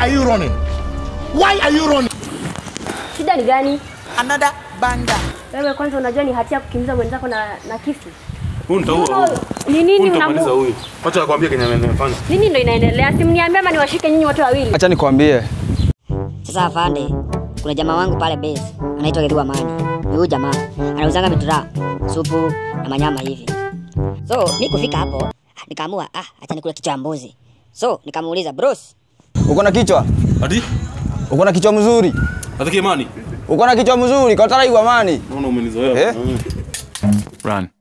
are you running? Why are you running? Shida ni gani? Another banda. Wewe kwanza unajua ni hatia kukimbiza mwenzako na, na kisu. Huyu nitaua huyu. Ni nini Huyu nitamaliza unamu? huyu. Acha akwambie kenye amefanya. Nini ndo inaendelea? Simniambia ama niwashike nyinyi wote wawili. Acha nikwambie, Sasa afande, kuna jamaa wangu pale base anaitwa Gedua Mani. Ni huyu jamaa anauzanga mitura, supu na manyama hivi. So mi kufika hapo nikaamua ah, acha nikule kichwa ya mbuzi. So nikamuuliza bros, uko na kichwa, Ati? uko na kichwa mzuri, Atake imani. uko na kichwa mzuri, kwa tara igwa mani. Naona umenizoea. Eh? Mm. Run.